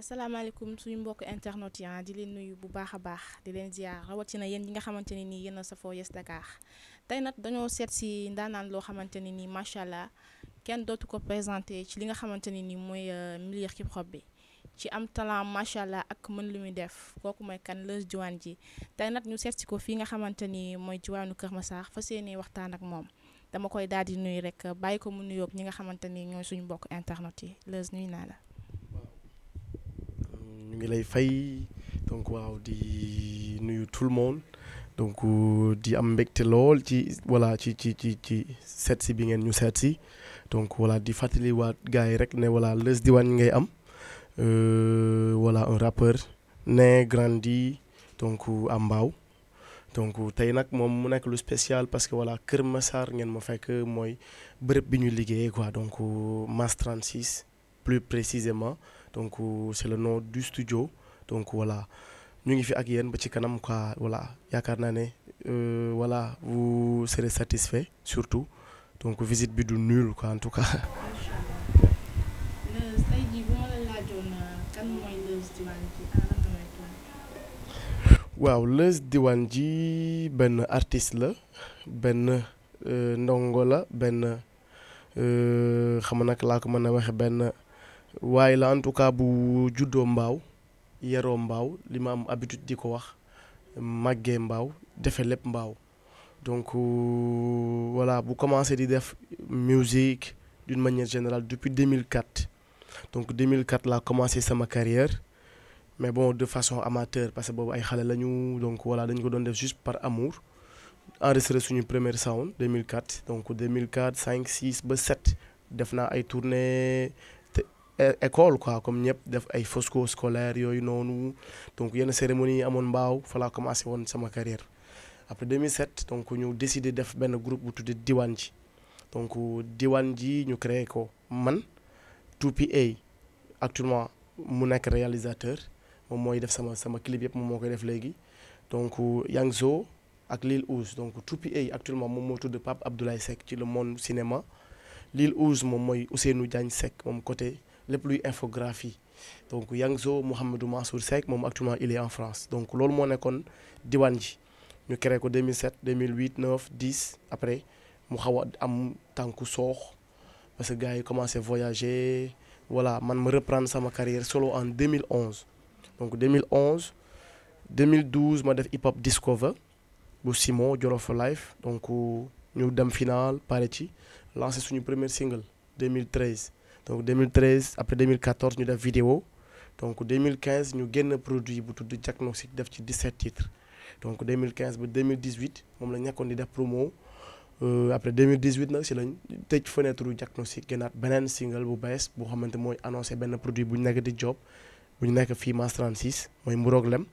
asalaamaaleykum suñu mbokk internet yi di leen nuyu bu baax a baax di leen ziar rawatina yéen ñi nga xamante ne nii yéen a safoo Yes Dakar tey nag dañoo seet si ndaanaan loo xamante ne nii macha allah kenn dootu ko présenté ci li nga xamante ne nii mooy milieu hip hop bi ci am talent macha allah ak mën lu muy def kooku mooy kan Leuz Diwane ji tey nag ñu seet si ko fii nga xamante ni mooy diwaanu Kër Massar fas yéene waxtaan ak moom dama koy daal di nuyu rek bàyyi ko mu nuyoog ñi nga xamante ni ñooy suñu mbokk internet yi Leuz nuyu naa la. ñu ngi lay fay donc waaw di nuyu tout le monde donc di am mbégte lool ci voilà ci ci ci ci seet si bi ngeen ñu seet si donc voilà di fàttali waat gars yi rek ne voilà Leuz Diwane ngay am voilà un rappeur né grandi donc à Mbao donc tey nag moom mu nekk lu spécial parce que voilà Kër Massar ngeen ma fekk mooy bërëb bi ñu liggéeyee quoi donc Mass 36 plus précisément donc c'est le nom du studio donc voilà ñu ngi fi ak yéen ba ci kanam quoi voilà yaakaar naa ne voilà vous serez satisfait surtout donc visite bi du nul quoi en tout cas. tey jii bu ma la laajoon kan mooy Leuz Diwane ji waaw Leuz Diwane ji benn artiste la benn ndongo la benn xam nag laa ko mën a waxe benn. waaye la en tout cas bu juddoo mbaaw yeroo mbaaw li ma am habitude di ko wax màggee mbaaw defe lépp mbaaw donc voilà bu commencé di def musique d'une manière générale depuis 2004 donc 2004 laa commencé sama carrière mais bon de façon amateur parce que boobu ay xale lañu donc voilà dañu ko doon def juste par amour enregistré suñu première sound 2004 donc 2004 5 6 ba 7 def naa ay tournées école quoi comme ñëpp def ay fosco scolaire yooyu noonu donc yenn cérémonie yi amoon mbaaw fa laa commencé woon sama carrière après 2007 donc ñu décidé def benn groupe bu tuddee Diwane ji donc Diwane ji ñu créé ko man 2PA actuellement mu nekk réalisateur moom mooy def sama sama clip yëpp moom moo koy def léegi donc Yangzo ak Lil Ouz donc 2PA actuellement moom moo tudd Pape Abdoulaye Seck ci le monde cinéma Lil Ouz moom mooy Ousseynou Diagne Seck moom côté lépp luy infographie donc Yangzo Mouhamadou Mansour Seck moom actuellement il est en France donc loolu moo nekkoon Diwane ji ñu créé ko 2007 2008 9 10 après mu xaw a am tànku soox parce que gars yi commencé voyager voilà man ma reprendre sama carrière solo en 2011 donc 2011 2012 ma def hip hop discover bu Simon Jolof Life donc ñu dem final pare ci lancé suñu premier single 2013 donc 2013 après 2014 ñu def vidéo donc 2015 ñu génn produit bu tudd diagnostic def ci 17 titres donc 2015 ba 2018 moom la nekkoon di def promo après 2018 nag si lañ tëj fenêtre diagnostic génnaat beneen single bu bees boo xamante mooy annoncé benn produit bu ñu nekk di job bu ñu nekk fii Mass 36 mooy Mburoog Lem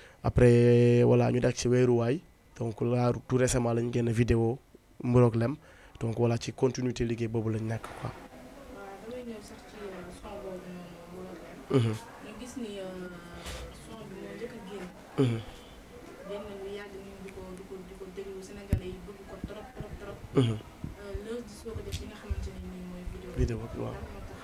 après voilà ñu def ci weeruwaay donc là tout récemment lañ génn vidéo Mburoog Lem donc voilà ci continuité liggéey boobu lañ nekk quoi. damay ñëw sax ci son boobu noonu ñu gis ni son bi moo njëkk a génn. génn lu yàgg ñu di ko di ko di ko déglu Sénégalais yi bëgg ko trop trop trop. Leuz di soo ko def li nga xamante ne nii mooy vidéo. vidéo bi waaw lan moo tax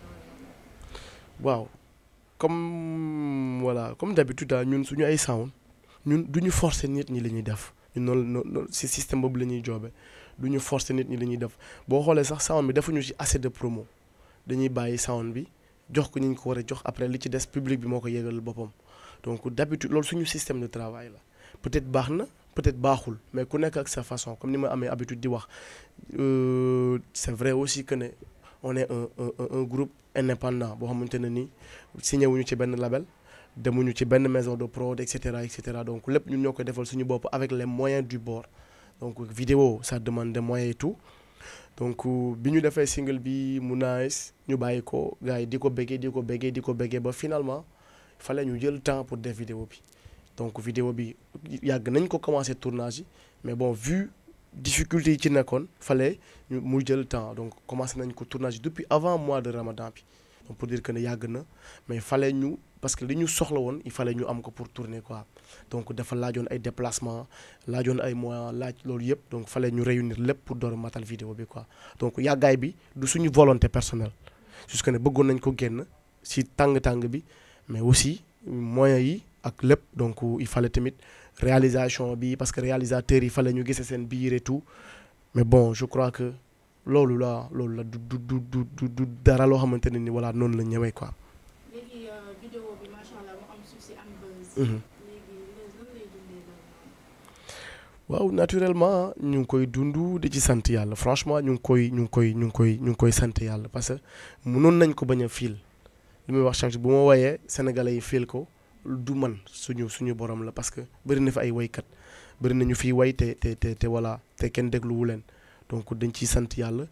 waaw comme voilà comme d'habitude daal ñun suñu ay sound ñun du ñu forcer nit ñi li ñuy def ñun noonu noonu si système boobu la ñuy joobe du ñu forcer nit ñi li ñuy def boo xoolee sax sound bi defuñu ci assez de promo dañuy bàyyi sound bi jox ko ñu ñu ko war a jox après li ci des public bi moo ko yégal boppam donc d'habitude loolu suñu système de travail la peut-être baax na peut-être baaxul mais ku nekk ak sa façon comme ni ma amee habitude di wax c'est vrai aussi que ne on est un un un groupe indépendant boo xamante ne ni signé wuñu ci benn label demuñu ci benn maison de prod et cetera et cetera donc lépp ñun ñoo koy defal suñu bopp avec les moyens du bord donc vidéo ça demande des moyens et tout donc bi ñu defee single bi mu nice ñu bàyyi ko gars yi di ko béggee di ko béggee di ko béggee ba finalement fallait ñu jël temps pour def vidéo bi donc vidéo bi yàgg nañ ko commencé tournage yi mais bon vu difficulté yi ci nekkoon fallait ñu muy jël temps donc commencé nañ ko tournage depuis avant mois de ramadan bi donc pour dire que ne yàgg na mais fallait ñu parce que li ñu soxla woon il fallait ñu am ko pour tourner quoi donc dafa laajoon ay déplacement laajoon ay moyens laaj loolu yëpp donc fallait ñu réunir lépp pour door a matal vidéo bi quoi donc yàggaay bi du suñu volonté personnelle jusque ne bëggoon nañ ko génn si tàng-tàng bi mais aussi moyens yi ak lépp donc il fallait tamit réalisation bi parce que réalisateur yi fallait ñu gise seen biir et tout mais bon je crois que loolu la loolu la du du du du du dara loo xamante ne ni voilà noonu la ñëwee quoi. léegi vidéo bi macha allah mu am succès am buzz. Mhm. léegi Leuz lan lay dundee loolu waaw naturellement ñu ngi koy dund di ci sant yàlla franchement ñu ngi koy ñu ngi koy ñu ngi koy ñu ngi koy sant yàlla parce que mënoon nañ ko bañ a fiil li muy wax chaque jour bu ma woyee sénégalais yi fiil ko du man suñu suñu borom la parce que bëri na fi ay woykat bëri na ñu fiy way te te te te voilà te kenn dégluwu leen donc dañ ciy sant yàlla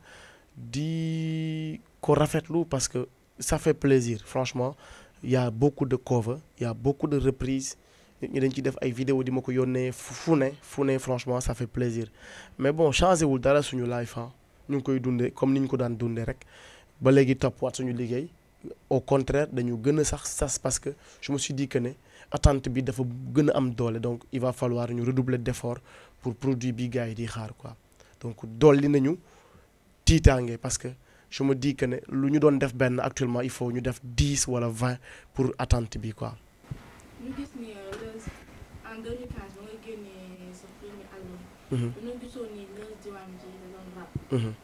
di ko rafetlu parce que ça fait plaisir franchement il y a beaucoup de cover il y a beaucoup de reprises nit ñi dañ ciy def ay vidéo di ma ko yónnee fu fu ne fu ne franchement ça fait plaisir mais bon changé wul dara suñu life ah ñu ngi koy dundee comme ni ñu ko daan dundee rek ba léegi toppwaat suñu liggéey au contraire dañu gën a sax sas parce que je me suis dit que ne attente bi dafa gën a am doole donc il va falloir ñu redoubler d'effort pour produit bi gars yi di xaar quoi donc dolli nañu tiitaange parce que je me dis que ne lu ñu doon def benn actuellement il faut ñu def dix wala vingt pour attente bi quoi. ñu gis ni Leuz en 2015 ba nga génnee sa premier album. Mhm, dañoo gisoon ni Leuz diwaan ji da doon rap. mhm,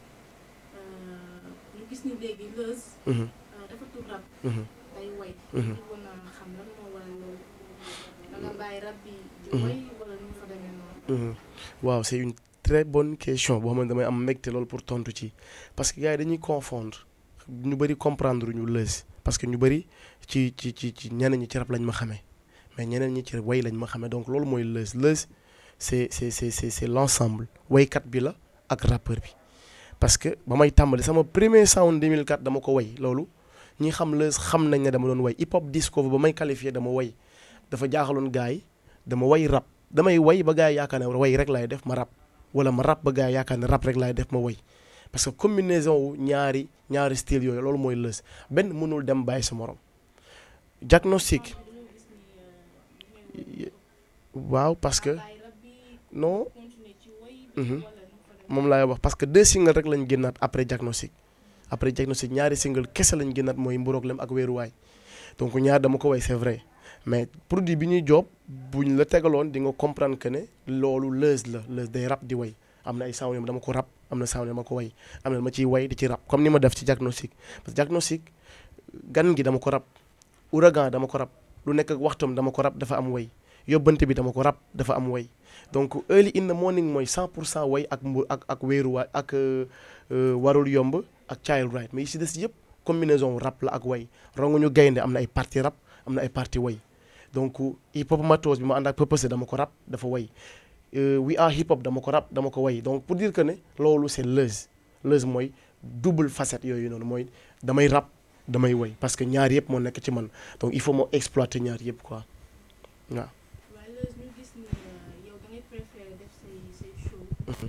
ñu gis ni léegi Leuz mhm, dafa tudd rap mhm. day way. Mhm. ñu bëggoon a xam lan moo waral loolu. da nga bàyyi rap bi di Mhm. way wala nu mu fa demee noonu. Mhm. waaw c'est une très bonne question boo xam ne damay am mbégte loolu pour tontu ci parce que gars yi dañuy confondre ñu bëri comprendre ñu Leuz parce que ñu bëri ci ci ci ci ñeneen ñi ci rap lañ ma xamee mais ñeneen ñi ci way lañ ma xamee donc loolu mooy Leuz Leuz c'est c'est c'est c'est c'est l'ensemble waykat bi la ak rappeur bi parce que ba may tàmbali sama premier sound 2004 dama ko way loolu ñi xam Leuz xam nañ ne dama doon way hip hop disco ba may qualifié dama way dafa jaaxaloon gars yi dama way rap damay way ba gars yi yaakaar ne way rek laay def ma rap wala ma rap ba gars yi yaakaar ne rap rek laay def ma way parce que combinaison wu ñaari ñaari style yooyu loolu mooy Leuz benn mënul dem bàyyi sa morom diagnostic dañoo gis ni li ngay waaw parce que bàyyi rap bi non continuer ci way Mhm. bi wala nu mu fa demee. moom laay wax parce que deux singles rek lañ génnaat après diagnostic après diagnostic ñaari single kese lañ génnaat mooy mburoog lem ak weeruwaay donc ñaar dama ko way c'est vrai mais produit bi ñuy job buñ la tegaloon di nga comprendre que ne loolu Leuz la Leuz day rap di way am na ay sound yoo dama ko rap am na sound yoo dama ko way am na ma ciy way di ci rap comme ni ma def ci diagnostic parce que diagnostic gan gi dama ko rap ouragan dama ko rap lu nekk ak waxtam dama ko rap dafa am way yóbbante bi dama ko rap dafa am way donc early in the morning mooy 100 pour cent way ak mbu ak ak wéeruwaay ak euh, euh, warul yomb ak child right mais yi si des yëpp combinaison rap la ak way ronguñu gaynde am na ay partie rap am na ay partie way donc hip hop matos bi ma ànd ak purpose dama ko rap dafa way Euh, we are hip hop dama ko rap dama ko way donc pour dire que ne loolu c'est Leuz Leuz mooy double facette yooyu noonu mooy damay rap damay way parce que ñaar yëpp moo nekk ci man donc il faut moo exploiter ñaar yëpp quoi waaw. waaye Leuz ñu gis ni yow da ngay préférer def say say show.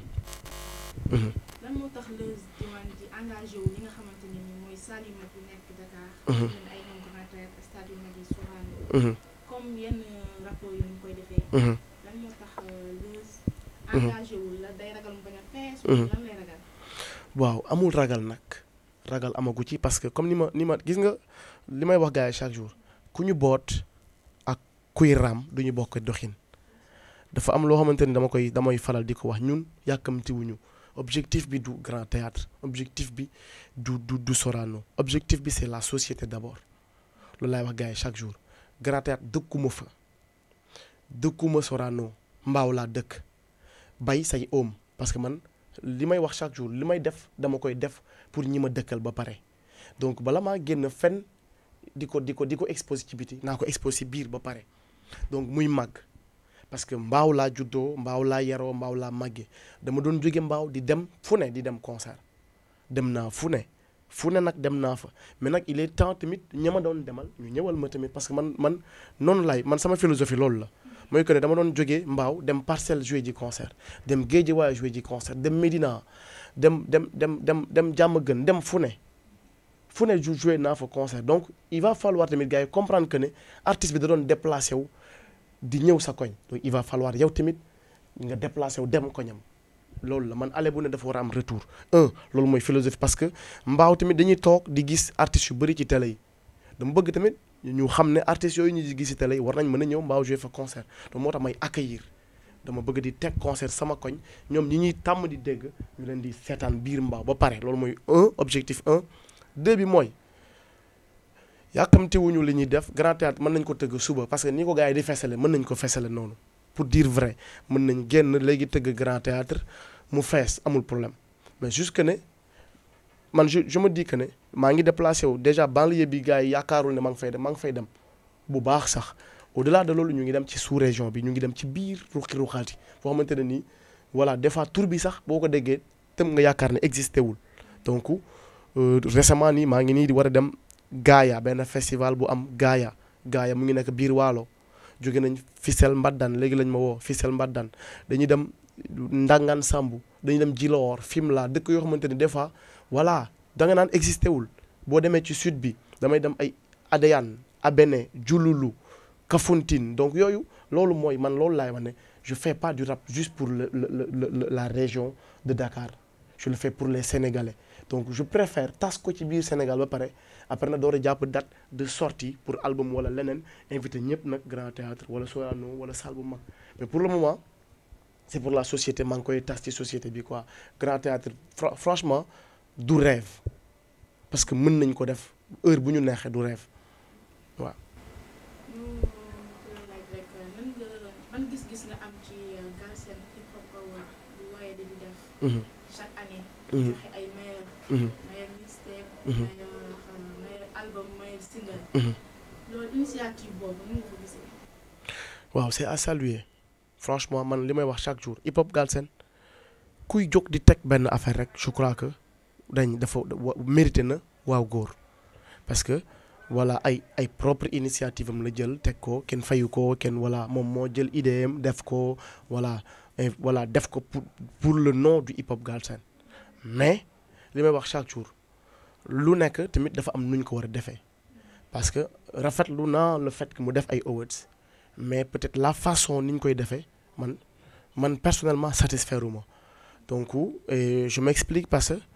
Mhm. lan moo tax Leuz diwaan ji engagé wu li nga xamante ne ni mooy salle yu mag yu nekk Dakar. Mhm. xam ne ay ñoom Grand Théâtre stade yu mag yi Sorano. Mhm, comme yenn rapport yu ñu koy defee. mhm. lan moo tax Leuz. Mhm. engagé wul la day ragal mu bañ a fees. Mhm. lan lay ragal. waaw amul ragal nag ragal amagu ci parce que comme ni ma ni ma gis nga li may wax gars yi chaque jour ku ñu boot ak kuy raam du ñu bokk doxin dafa am loo xamante ni dama koy damay faral di ko wax ñun yàkkamtiwuñu objectif bi du grand théâtre objectif bi du du du Sorano objectif bi c'est la société d'abord loolu laay wax gars yi chaque jour grand théâtre dëkkuma fa dëkkuma Sorano mbaaw laa dëkk bay say oom parce que man li may wax chaque jour li may def dama koy def pour ñi ma dëkkal ba pare donc bala maa génn fenn di ko di ko di ko exposé ci biti naa ko exposé biir ba pare donc muy màgg parce que mbaaw laa juddoo mbaaw laa yaroo mbaaw laa màggee dama doon jóge mbaaw di dem fu ne di dem concert dem naa fu ne fu ne nag dem naa fa mais nag il est temps tamit ña ma doon demal ñu ñëwal ma tamit parce que man man noonu laay man sama philosophie loolu la mooy que ne dama doon jógee mbaaw dem parcelle jouer ji concert dem Guédiawaye jouer ji concert dem Médina dem dem dem dem dem Diamaguène dem fu ne fu ne ju jouer naa fa concert donc il va falloir tamit gars yi comprendre que ne artiste bi da doon déplacé wu di ñëw sa koñ donc il va falloir yow tamit nga déplacé wu dem koñam loolu la man ale bu ne dafa war a am retour un loolu mooy philosophie parce que mbaaw tamit dañuy toog di gis artistes yu bëri ci télé yi dama bëgg tamit ñu xam ne artistes yooyu ñu gis ci télé yi war nañ mën a ñëw mbaaw jouer fa concert donc moo tax may accueillir dama bëgg di teg concert sama koñ ñoom ñi ñuy tàmm di dégg ñu leen di seetaan biir mbaaw ba pare loolu mooy un objectif un deux bi mooy yàkkamtiwuñu li ñuy def grand théâtre mën nañ ko tëgg suba parce que ni ko gars yi di fesale mën nañ ko fesale noonu pour dire vrai mën nañ génn léegi tëgg grand théâtre mu fees amul problème mais jusque ne man je je me dis que ne maa ngi déplacé wu déjà banlieue bi gars yi yaakaarul ne maa ngi fay dem maa ngi fay dem bu baax sax au delà de loolu ñu ngi dem ci sous région bi ñu ngi dem ci biir ruqi ruqaati foo xamante ne nii voilà des fois tur bi sax boo ko déggee tëm nga yaakaar ne existé wul donc récemment nii maa ngi nii di war a dem Gaaya benn festival bu am Gaaya Gaaya mu ngi nekk biir Waalo jóge nañ Fissel Mbaddan léegi lañ ma woo Fissel Mbaddan dañuy dem Ndangan Sambu dañuy dem Djilor Fimela dëkk yoo xamante ne des fois voilà da nga naan existé wul boo demee ci sud bi damay dem ay Adéane Abéné Diouloulou Kafountine donc yooyu loolu mooy man loolu laay wax ne je fais pas du rap juste pour le, le, le, la région de Dakar je le fais pour les Sénégalais donc je préfère tas ko ci biir Sénégal ba pare après na door a jàpp date de sortie pour album wala leneen invité ñëpp nag grand théâtre wala Sorano wala salle bu mag mais pour le moment c'est pour la société maa ngi koy tas ci société bi quoi grand théâtre franchement du rêve parce que mën nañ ko def heure bu ñu neexee du rêve waaw. ban gis-gis nga am ci Galsen Hip Hop Award bu waaye di def. chaque année. joxe ay meilleurs. meilleur mixtape. meilleur album meilleur single. loolu initiative boobu nu nga ko gisee. waaw c'est à saluer franchement man li may wax chaque jour Hip Hop Galsen kuy jóg di teg benn affaire rek je crois que dañ dafa mérité na waaw góor parce que. voilà ay ay propre initiative am la jël teg ko kenn fayu ko kenn voilà moom moo jël idée am def ko voilà voilà def ko pour pour le nom du hip hop Galsen mais li may wax chaque jour lu nekk tamit dafa am nu ñu ko war a defee parce que rafetlu naa le fait que mu def ay awards mais peut-être la façon ni ñu koy defee man man personnellement satisfaire uma donc je m'explique parce que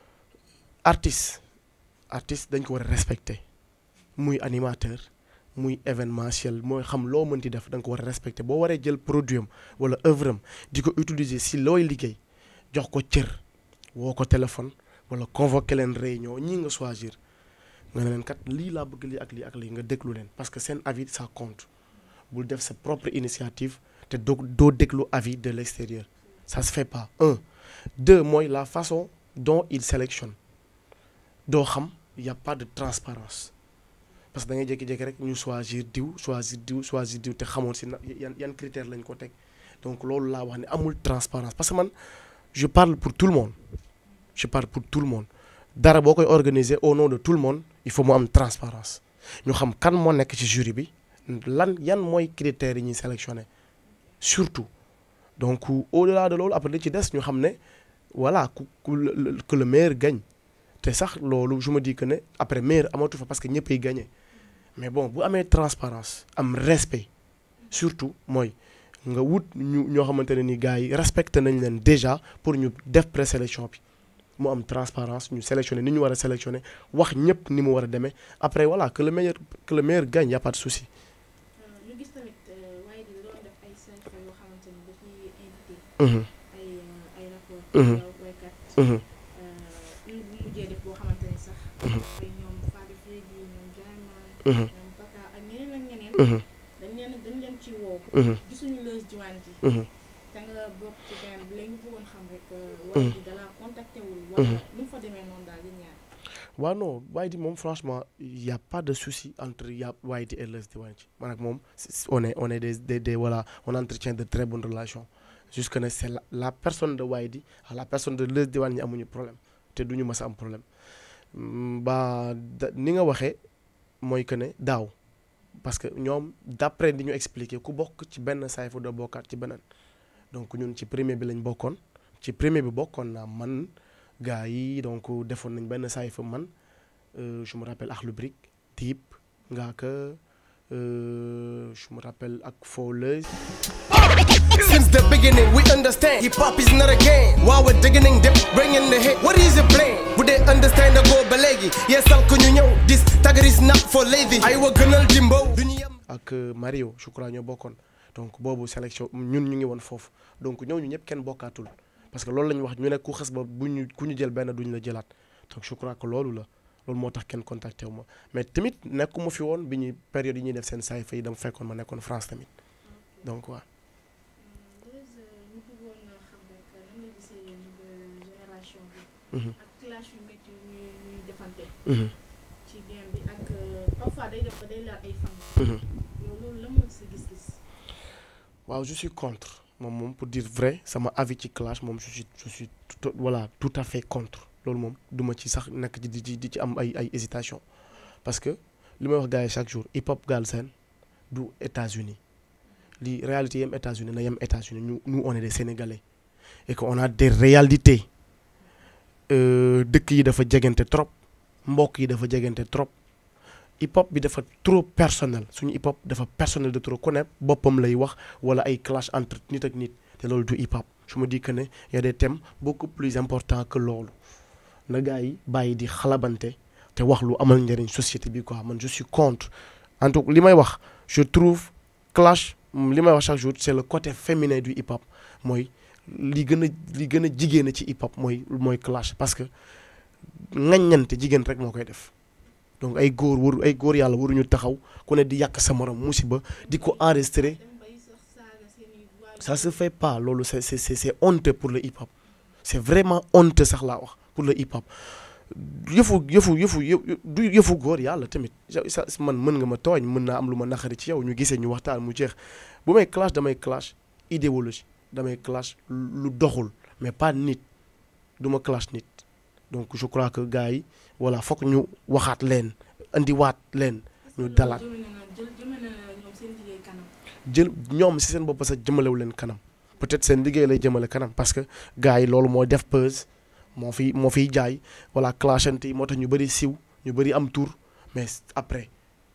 artiste artiste dañ ko war a respecter muy animateur muy événementiel mooy xam loo mënti def da nga ko war a respecter boo waree jël produit am wala œuvre am di ko utiliser si looy liggéey jox ko cër woo ko téléphone wala convoquer leen réunion ñii nga choisir nga ne leen kat lii laa bëgg lii ak lii ak lii nga déglu leen parce que seen avis ça compte bul def sa propre initiative te doo doo déglu avis de l'extérieur ça se fait pas un deux mooy la façon dont il sélectionne doo xam y a pas de transparence parce que da ngay jékki-jékki rek ñu choisir diw choisir diw choisir diw te xamoon si na yan yan critère lañ ko teg donc loolu laa wax ne amul transparence parce que man je parle pour tout le monde je parle pour tout le monde dara boo koy organiser au nom de tout le monde il faut mu am transparence ñu xam kan moo nekk ci jury bi lan yan mooy critères yi ñuy sélectionner surtout donc au-delà de loolu après li ci des ñu xam ne voilà ku ku que le meilleur gagne te sax loolu je me dis que ne après meilleur amatu fa parce que ñëppay gagné mais bon bu amee transparence am respect surtout mooy nga wut ñu ñoo xamante ne ni gars yi respecté nañ leen déjà pour ñu def présélection bi mu am transparence ñu sélectionné ni ñu war a sélectionné wax ñëpp ni mu war a demee après voilà que le meilleur que le meilleur gagne y a pas de souci. ñu gis tamit waaye di doon def ay sélection yoo xamante ni dañuy invité. ay ay rapport. waykat. ñu mujjee def boo xamante ni sax. ay ñoom Fadi Freddy ñoom Diamant. ñoom Baka ak ñeneen ak ñeneen. dañ leen dañ leen ci woo. gisuñu Leuz Diwane ji. te nga bokk ci benn bi léegi ñu bëggoon xam rek. waaye di dala contacté wul. wala nu mu fa demee noonu daal di ñaar. waaw non Waydi moom franchement y' a pas de souci entre y' a Waydi et Leuz Diwane ci man ak moom on est on est des des des voilà on entretient de très bonnes relations jusque ne c' est la la personne de Waydi ak la personne de Leuz Diwane ñi amuñu problème te duñu mës a am problème ba ni nga waxee mooy que ne daaw parce que ñoom d' après di ñu expliquer ku bokk ci benn sayfu doo bokkaat ci beneen donc ñun ci premier bi lañ bokkoon ci premier bi bokkoon naa man. gaa yi donc defoon nañ benn saay fa man je me rappelle Akhlou Brick Dip Ngaaka euh, je me rappelle ak Fowler Since the beginning, we understand hip hop is not a game. While we're digging deep, bringing the hit. What is your plan? Would they understand the go balegi? Yes, I'll you know this tagger is not for lazy. I will gonna Jimbo. ak euh, Mario je crois ñoo bokkoon donc boobu sélection ñun ñu ngi woon foofu donc ñooñu ñëpp kenn bokkaatul parce que loolu la ñu wax ñu ne ku xas ba bu ñu ku ñu jël benn duñu la jëlaat donc je crois que loolu la loolu moo tax kenn contacté wu ma mais tamit nekkuma fi woon bi ñuy période yi ñuy def seen saay fay dama fekkoon ma nekkoon France tamit donc waaw. ñu bëggoon xam rek nan nga gisee génération bi. Mhm. ak clash yu métti yu ñuy ñuy defante. Mhm. ci game bi ak parfois day def ba day laal ay fan. Mhm. yow loolu la moo sa gis-gis. waaw je suis contre moom moom pour dire vrai sama avis ci clash moom je suis je suis tout voilà tout à fait contre loolu moom duma ci sax nekk di di di ci am ay ay hésitation parce que li may wax gars yi chaque jour hip hop Galsen du États-Unis li réalité yem États-Unis na yem États-Unis ñu nous on est des Sénégalais et que on a des réalités euh, dëkk yi dafa jegante trop mbokk yi dafa jegante trop hip hop bi dafa trop personnel suñu hip hop dafa personnel de trop ku ne boppam lay wax wala ay clash entre nit ak nit te loolu du hip hop je me dis que ne y a des thèmes beaucoup plus importants que loolu na gars yi bàyyi di xalabante te wax lu amal njëriñ société bi quoi man je suis contre en tout li may wax je trouve clash li may wax chaque jour c'est le côté féminin du hip hop mooy li gën a li gën a jigéen ci hip hop mooy mooy clash parce que ŋaññante jigéen rek moo koy def donc ay góor waru ay góor yàlla waruñu taxaw ku ne di yàq sa morom musiba di ko enregistrer dem bay sax saaga seen i waajur. ça se fait pas loolu c'est c'est c'est c'est honteux pour le hip hop c'est vraiment honteux sax laa wax pour le hip hop yëfu yëfu yëfu yë- du yëfu góor yàlla tamit sa man mën nga ma tooñ mën naa am lu ma naqari ci yow ñu gisee ñu waxtaan mu jeex bu may clash damay clash idéologie damay clash lu doxul mais pas nit du ma clash nit donc je crois que gars yi voilà fokk ñu waxaat leen indiwaat leen ñu dalaat jëmale na jël jëmale na ñoom seen liggéey kanam. jël ñoom si seen bopp sax jëmalewu leen kanam peut-être seen liggéey lay jëmale kanam parce que gars yi loolu moo def pause moo fi moo fiy jaay voilà clashante yi moo tax ñu bëri siw ñu bëri am tour mais après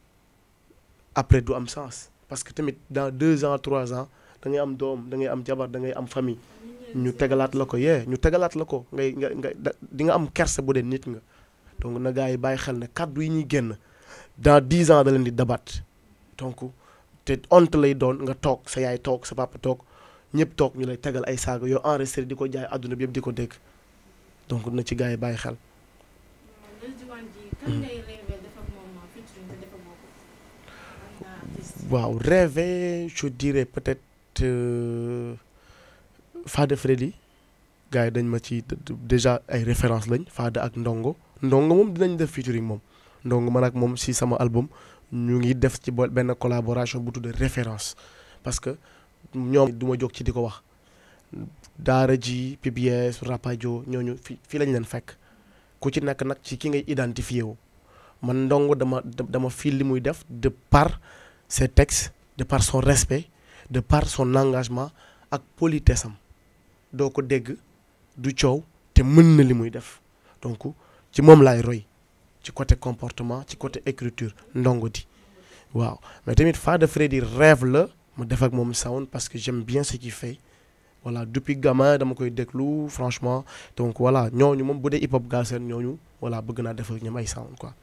après du am sens parce que tamit dans deux ans trois ans da ngay am doom da ngay am jabar da ngay am famille ñu tegalaat la ko yee ñu tegalaat la ko ngay nga nga da- di nga am kersa bu dee nit nga donc na gars yi bàyyi xel ne kàddu yi ñuy génn dans dix ans da leen di dabat donc te honte lay doon nga toog sa yaay toog sa papa toog ñëpp toog ñu lay tegal ay saaga yoo enregistré di ko jaay àdduna bi yëpp di ko dégg donc na ci gars yi bàyyi xel. Lil Diwane ji kan ngay rêvé def ak moom featuring te defagoo ko. am na artiste. waaw rêver je dirais peut-être euh, Fada Freddy gars yi dañ ma ci d- d- déjà ay références lañ Fada ak Ndongo Ndongo moom dinañ def featuring moom Ndongo man ak moom si sama album ñu ngi def ci bo- benn collaboration bu tudd référence parce que ñoom du ma jóg ci di ko wax Daara ji PBS Rapadio ñooñu fi fii lañ leen fekk ku ci nekk nag ci ki ngay identifié wu man Ndongo dama dama fii li muy def de par ses textes de par son respect de par son engagement ak politesse am doo ko dégg du coow te mën na li muy def donc ci moom laay roy ci côté comportement ci côté écriture ndongo di waaw mais tamit Fada Freddy rêve la ma def ak moom sound parce que j'aime bien ce qu'il fait voilà depuis gamin dama koy déglu franchement donc voilà ñooñu moom bu dee hip hop Galsen ñooñu voilà bëgg naa def ak ñoom ay sound quoi.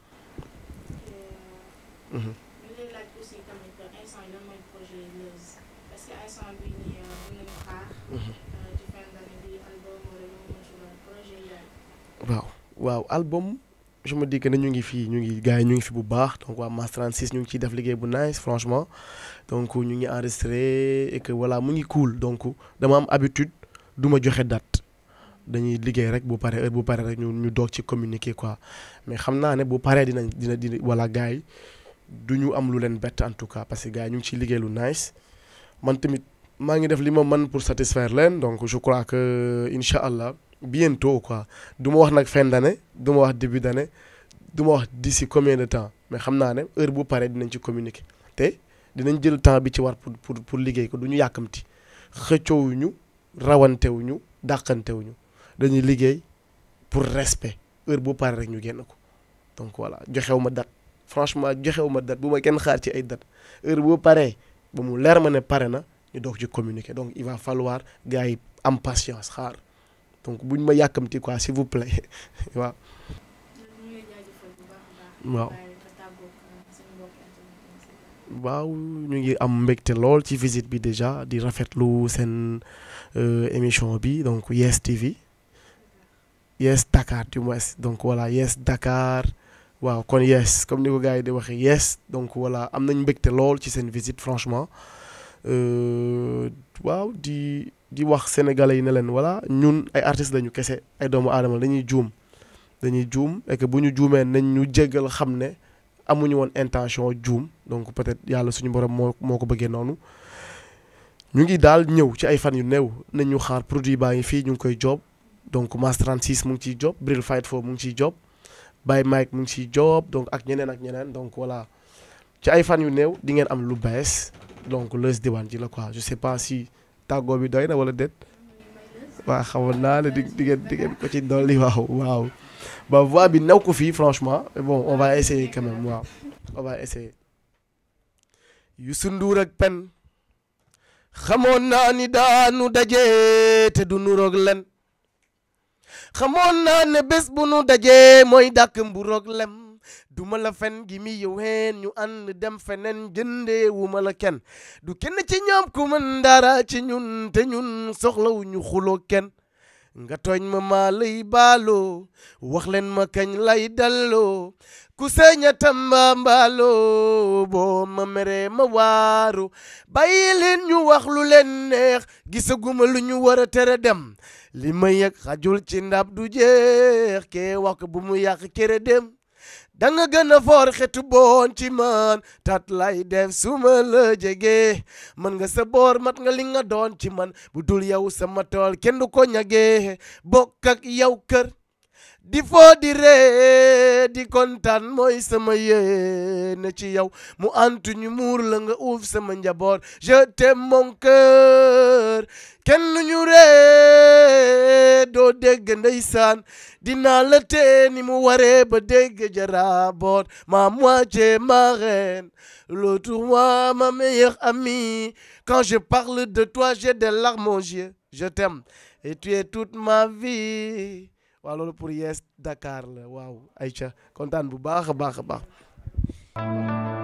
Mhm. ñu lay laaj aussi tamit instant yi lan mooy projet Leuz parce que instant bi nii mën nañu xaar. Mhm. ci fin d'année bi album wala lu mu mënti doon projet yi daal. waaw waaw album je me dis que ne ñu ngi fii ñu ngi gars yi ñu ngi fi bu baax donc waa Mass 36 ñu ngi ciy def liggéey bu nice franchement donc ñu ngi enregistré et que voilà mu ngi cool donc dama am habitude du ma joxe date dañuy liggéey rek bu pare heure bu pare rek ñu ñu doog ci communiquer quoi mais xam naa ne bu paree dinañ dina dina voilà gars yi du ñu am lu leen bett en tout cas parce que gars yi ñu ngi ciy liggéey lu nice man tamit maa ngi def li ma mën pour satisfaire leen donc je crois que incha allah bientôt quoi du ma wax nag fin d'année du ma wax début d'année du ma wax d'ici combien de temps mais xam naa ne heure bu paree dinañ ci communiquer te dinañ jël temps bi ci war pour pour pour liggéey ko du ñu yàkkamti xëccoowuñu rawantewuñu dàqantewuñu dañuy liggéey pour respect heure bu paree rek ñu génn ko donc voilà joxewu ma date franchement joxewu ma date bu ma kenn xaar ci ay date heure boo paree ba mu leer ma ne pare na ñu doog ci communiquer donc il va falloir gars yi am patience xaar donc buñ ma yàkkamti quoi s'il vous plaît waaw. waaw waaw ñu ngi am mbégte lool ci visite bi déjà di rafetlu seen émission bi donc Yes TV Yes Dakar du moins donc voilà Yes Dakar waaw kon yes comme ni ko gars yi di waxee yes donc voilà am nañ mbégte lool ci seen visite franchement waaw di di wax sénégalais yi ne leen voilà ñun ay artistes lañu kese ay doomu aadama dañuy juum dañuy juum et que bu ñu juumee nañ ñu jéggal xam ne amuñu woon intention juum donc peut-être yàlla suñu borom moo moo ko bëggee noonu ñu ngi daal ñëw ci ay fan yu néew nañ ñu xaar produit baa ngi fii ñu ngi koy job donc Mass 36 mu ngi ciy job Bril Fight foofu mu ngi ciy job Baye Mike mu ngi ciy job donc ak ñeneen ak ñeneen donc voilà ci ay fan yu néew di ngeen am lu bees donc Leuz Diwane ji la quoi je sais pas si tàggoo bi doy na wala déet waaw xamoon naa ne di di ngeen di ngeen ko ci dolli waaw waaw ba voix bi new ko fii franchement mais bon on va essayer quand même waaw on va essayer Youssou Ndour ak pen xamoon naa ni daanu daje te du nuroog len xamoon naa ne bés bu nu dajee mooy dàkk mburoog lem duma la fen gi mi yow heen ñu ànd dem feneen jëndee wu ma la kenn du kenn ci ñoom ku mën dara ci ñun te ñun soxlawu ñu xuloo kenn nga tooñ ma maa lay baaloo wax leen ma kañ lay dalloo ku seeña tamba mbaaloo boo ma meree ma waaru bàyyi leen ñu wax lu leen neex gisaguma lu ñu war a tere dem li ma yëg xajul ci ndab du jeex kee wax ko bu mu yàq kere dem da nga gën a foor xetu boon ci man tat lay def suma la jege man nga sa boor mat nga li nga doon ci man bu dul yow sama tool kenn du ko ñagee bokk ak yow kër di foo di ree di kontaan mooy sama yéene ci yow mu antu ñu muur la nga uuf sama njaboot je t'aime mon cœur kenn ñu ree doo dégg ndeysaan dinaa la tee ni mu waree ba dégg jaraboot ma moitié ma reine l'autre moi ma meilleure amie quand je parle de toi j'ai des larmes aux yeux je t'aime et tu es toute ma vie waaw loolu pour Yes Dakar la waaw Aïcha kontaan bu baax a baax a baax